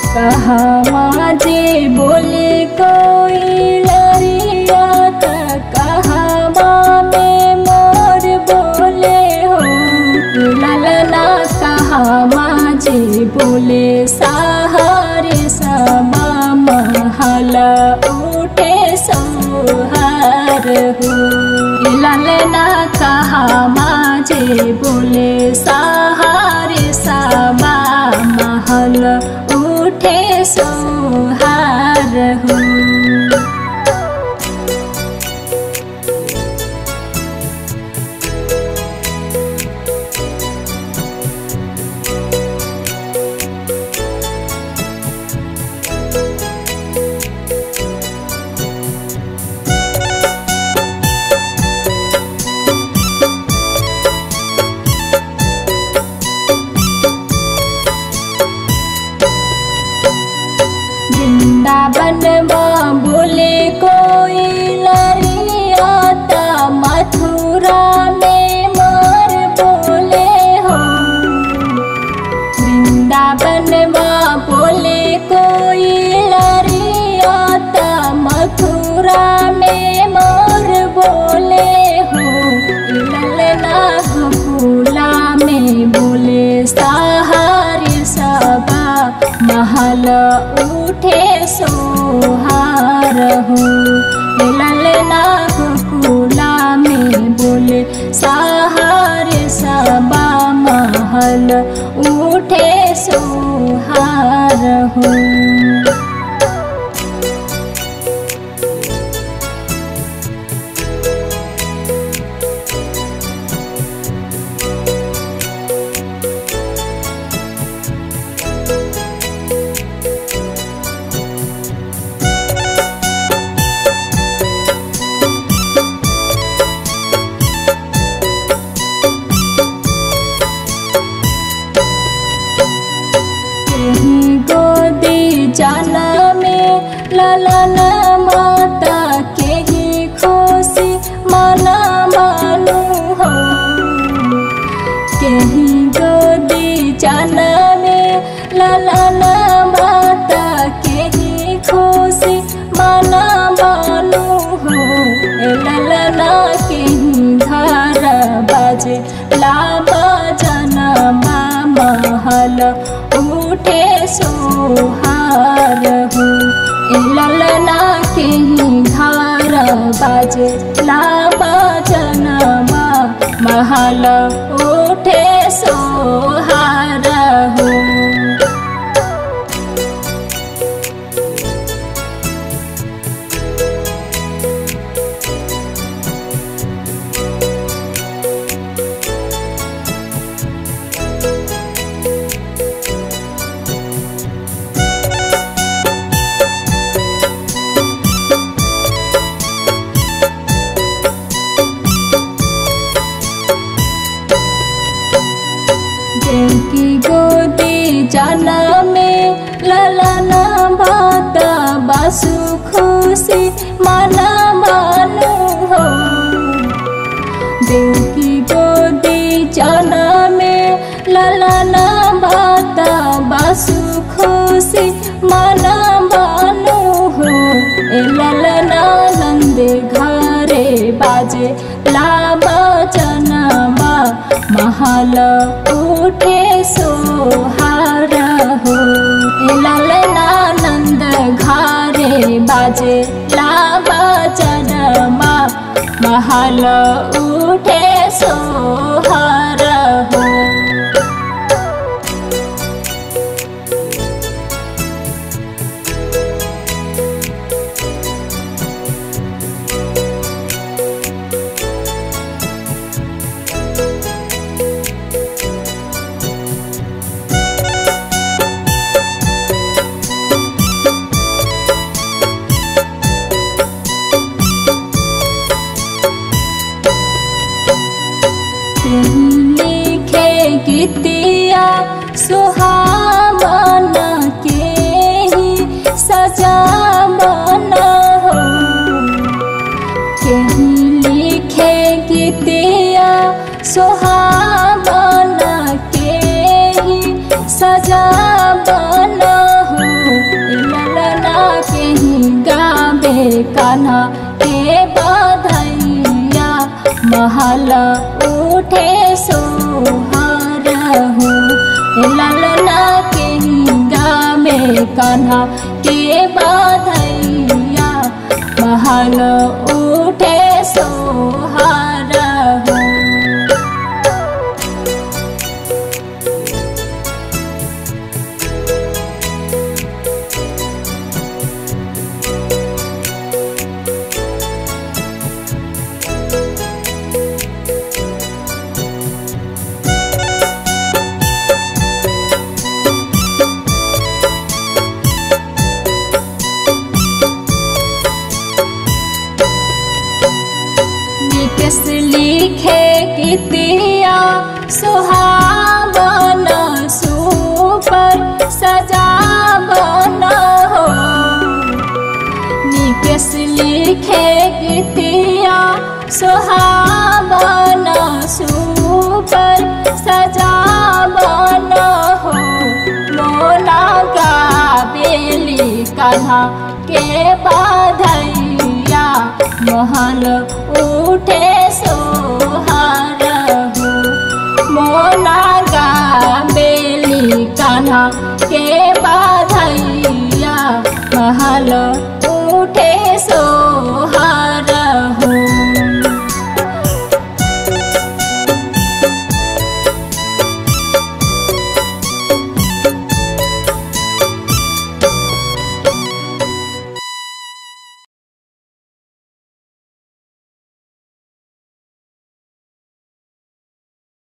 कहाँ जे बोले कोई लरिया त कहाँ में मोर बोले हो ललना कहाँ जे बोले सहारे समा महल उठे सोहार हो ललना कहाँ जे बोले सहारे समा महल उठे सोहार हो वृंदावन में बोले कोई लरिया त मथुरा में मोर बोले हो वृंदावन में बोले कोई लरिया त मथुरा में मोर बोले हो ललना गोकुला में बोले सहारे सबा महल उठे सोहार हो ललना गोकुला में बोले सहारे सबा महल उठे सोहार हो केही गोदी जाना में ललन माता केही खुशी मना मानु हो केही गोदी जाना में ललन माता केही खुशी मना मानु हो ए ललना केही घर बाजे लाबा जनमा महल उठे सोहार हो ए ललना केही घर बाजे लाबा जनमा महल उठे सोहार हो देवकी गोदी जाना में ललना बाता बासु खुशी माना मानु हो देवकी गोदी जाना में ललना बाता बासु खुशी माना मानु हो ए ललना नंद घरे बाजे लाबा जनमा महल उठे सोहार हो ए ललना नंद घरे बाजे लाबा जनमा महल उठे सोहार हो केही महल उठे सोहार हो ललना के गामे कान्हा के बाधैया महल उठे सोहार हो निकस लिखे कितिया सुहावन सुपर सजावन हो निकस लिखे कितिया सुहावन सुपर सजावन हो मोना गाबेली कन्हा के बाधैया महल उठे